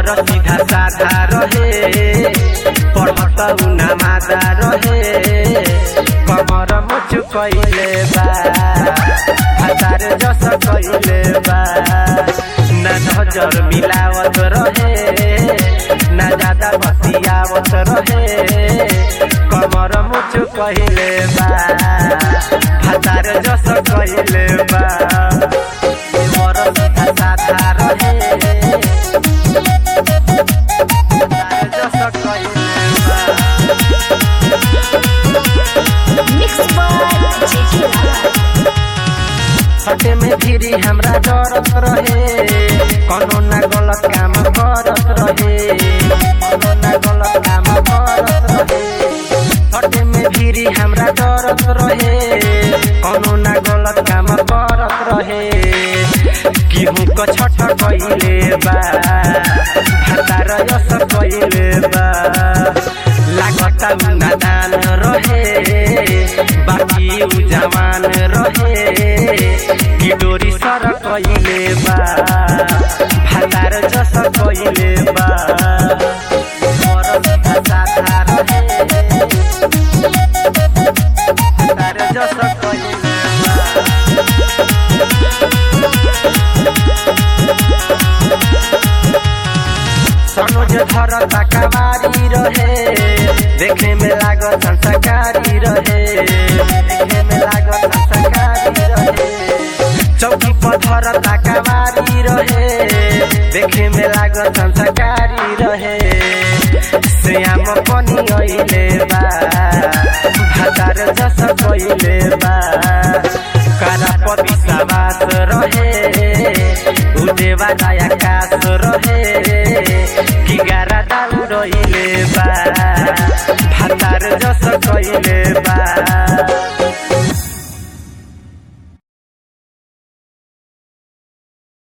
कमर सीधा साधा रहे पढ़त उना मादा रहे कमर मुच कैले बा भातार जस कैले बा ना नजर मिलावत रहे ना ज्यादा बतियावत रहे कमर मुच कैले बा भातार जस कैले बा कमर सीधा साधा रहे भातार जस कैले बा Mixed by JJ Lala. सटे में फिरी हमरा डरत रहे कोनो ना गलत काम करत रहे कोनो ना गलत काम करत रहे सटे में फिरी हमरा डरत रहे कोनो ना गलत काम करत रहे केहू क छठ कइले बा भातार यस कइले बा लागत उ नादान रहे बाकी उ जवान रहे कि डोरी सर कइले बा भातार जस कइले बा मोर सीधा साधा रहे भातार जस कइले बा सनोज धर तकवारी रहे देखे में लागत संस्कारी रहे देखे में लागत संस्कारी रहे चौकी पर धर तकवारी रहे देखे में लागत संस्कारी रहे श्याम पनि अइले बा भातार जस कइले बा कारा विश्वास रहे उदेवा आकाश रहे कि गारा दाउ रहिले बा भातार जस कइले